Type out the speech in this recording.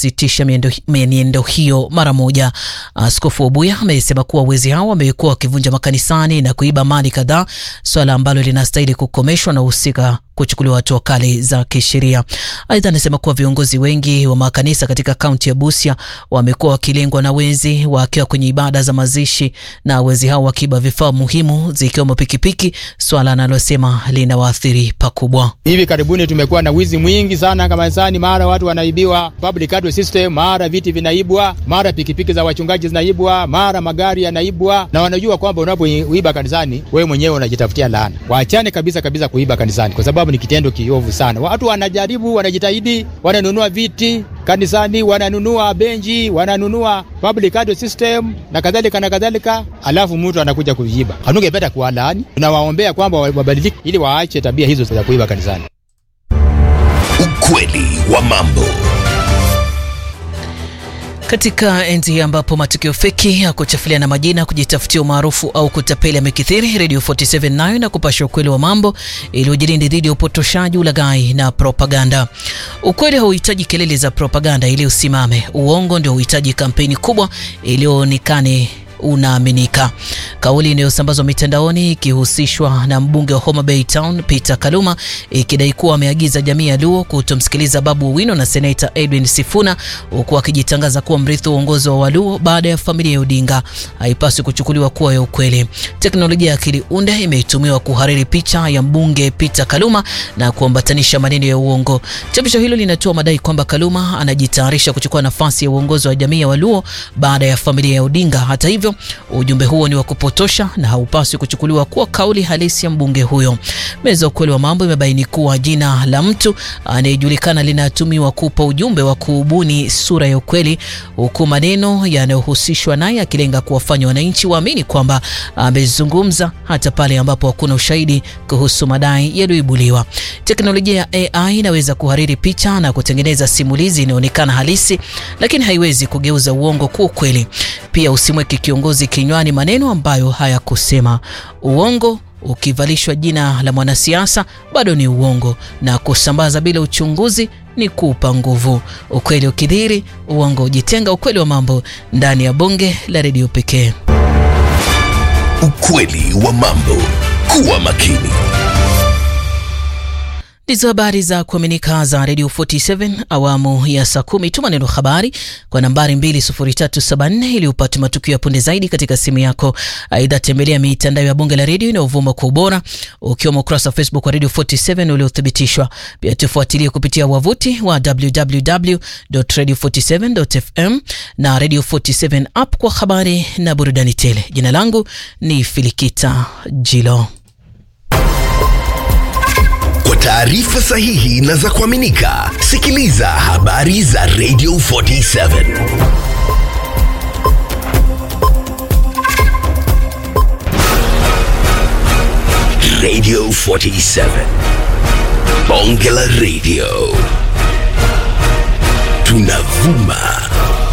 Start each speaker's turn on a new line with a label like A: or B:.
A: kusitisha mienendo hiyo mara moja. Askofu Obuya amesema kuwa wezi hao wamekuwa wakivunja makanisani na kuiba mali kadhaa, swala ambalo linastahili kukomeshwa na husika kuchukuliwa hatua kali za kisheria. Aidha, anasema kuwa viongozi wengi wa makanisa katika kaunti ya Busia wamekuwa wakilengwa na wezi wakiwa kwenye ibada za mazishi, na wezi hao wakiiba vifaa muhimu zikiwemo pikipiki, swala analosema linawaathiri pakubwa.
B: Hivi karibuni tumekuwa na wizi mwingi sana kanisani, mara watu wanaibiwa public audio system, mara viti vinaibwa, mara pikipiki za wachungaji zinaibwa, mara magari yanaibwa, na wanajua kwamba unapoiba kanisani wewe mwenyewe unajitafutia laana. Waachane kabisa kabisa kuiba kanisani kwa sababu ni kitendo kiovu sana. Watu wanajaribu, wanajitahidi, wananunua viti kanisani, wananunua benji, wananunua public audio system na kadhalika na kadhalika, alafu mtu anakuja kuiba. Hanungependa kuwalaani, tunawaombea kwamba wabadilike ili waache tabia hizo za kuiba kanisani.
C: Ukweli wa mambo.
A: Katika enzi ambapo matukio feki ya kuchafuliana majina, kujitafutia umaarufu au kutapeli yamekithiri, Radio 47 nayo na kupasha ukweli wa mambo iliyojilindi dhidi ya upotoshaji, ulaghai na propaganda. Ukweli hauhitaji kelele za propaganda ili usimame. Uongo ndio huhitaji kampeni kubwa iliyoonekane unaaminika. Kauli inayosambazwa mitandaoni ikihusishwa na mbunge wa Homa Bay Town Peter Kaluma ikidai kuwa ameagiza jamii ya Luo kutomsikiliza Babu Owino na seneta Edwin Sifuna huku akijitangaza kuwa mrithi wa uongozi wa Waluo baada ya familia ya Odinga haipaswi kuchukuliwa kuwa ya ukweli. Teknolojia ya akili unde imetumiwa kuhariri picha ya mbunge Peter Kaluma na kuambatanisha maneno ya uongo. Chapisho hilo linatoa madai kwamba Kaluma anajitayarisha kuchukua nafasi ya uongozi wa jamii ya Waluo baada ya familia ya Odinga. Hata hivyo ujumbe huo ni wa kupotosha na haupaswi kuchukuliwa kuwa kauli halisi ya mbunge huyo. Meza ukweli wa mambo imebaini kuwa jina la mtu anayejulikana linatumiwa kupa ujumbe wa kuubuni sura ya ukweli, huku maneno yanayohusishwa naye akilenga kuwafanya wananchi waamini kwamba amezungumza hata pale ambapo hakuna ushahidi kuhusu madai yaliyoibuliwa. Teknolojia ya AI inaweza kuhariri picha na kutengeneza simulizi inayoonekana halisi, lakini haiwezi kugeuza uongo kuwa ukweli. Pia usimweke kiongozi kinywani maneno ambayo hayakusema. Uongo ukivalishwa jina la mwanasiasa bado ni uongo, na kusambaza bila uchunguzi ni kuupa nguvu. Ukweli ukidhiri, uongo ujitenga. Ukweli wa mambo ndani ya bonge la redio pekee.
C: Ukweli wa mambo. Kuwa makini.
A: Ndizo habari za kuaminika za Radio 47 awamu ya saa kumi. Tuma neno habari kwa nambari 20374 ili upate matukio ya punde zaidi katika simu yako. Aidha, tembelea mitandao ya bunge la redio inayovuma kwa ubora ukiwemo ukurasa wa Facebook wa Radio 47 uliothibitishwa. Pia tufuatilie kupitia wavuti wa www.radio47.fm na Radio 47 app kwa habari na burudani tele. Jina langu ni Filikita Jilo.
C: Kwa taarifa sahihi na za kuaminika, sikiliza habari za Radio 47. Radio 47. Bonge la Radio. Tunavuma